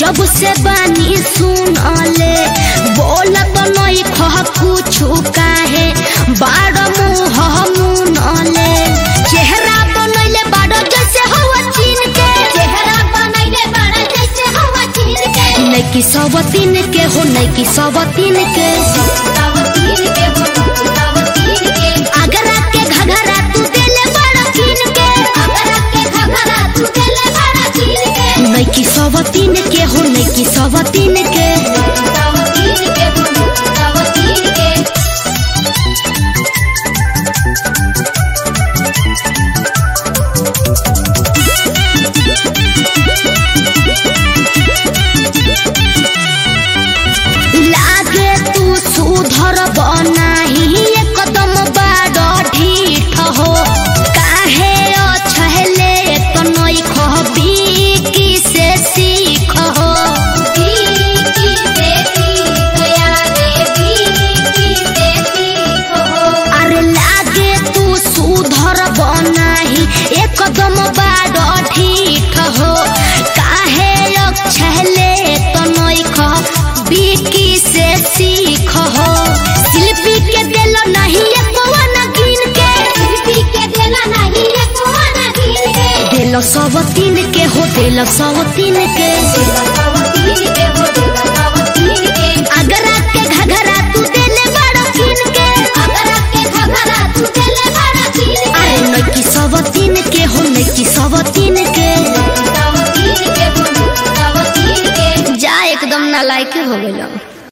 जब से बानी सुनले बोलत नहीं खह कुछु काहे बाड़ मुँह मुनले चेहरा बनैले बाड़ जैसे हवा चीन के चेहरा बनैले बड़ा जैसे हवा चीन के नैकी सब तीन के हो नैकी सब तीन के तब तीन के हो तब तीन के आगरा के घघरा तू देले बड़ा कीन के अगर के घघरा तू देले बड़ा चीन के नैकी सब तीन के हो नैकी सब तीन के तब तीन के हो तब तीन के लागे तू सुधर बनाही एकदम बाड़ ढीठ हो काहे अछहले तनई खबी की से सीख हो बीकी से सीख यारे बीकी से सीख हो अरे लागे तू सुधर बनाही एकदम बाड़ ढीठ हो काहे अछहले तनई खबी की से सीख हो शिल्पी के दिल नहीं एकवन गिन के शिल्पी के देला नहीं है कोना गिन के दिल सब तीन के हो दिल सब तीन के तब तीन के हो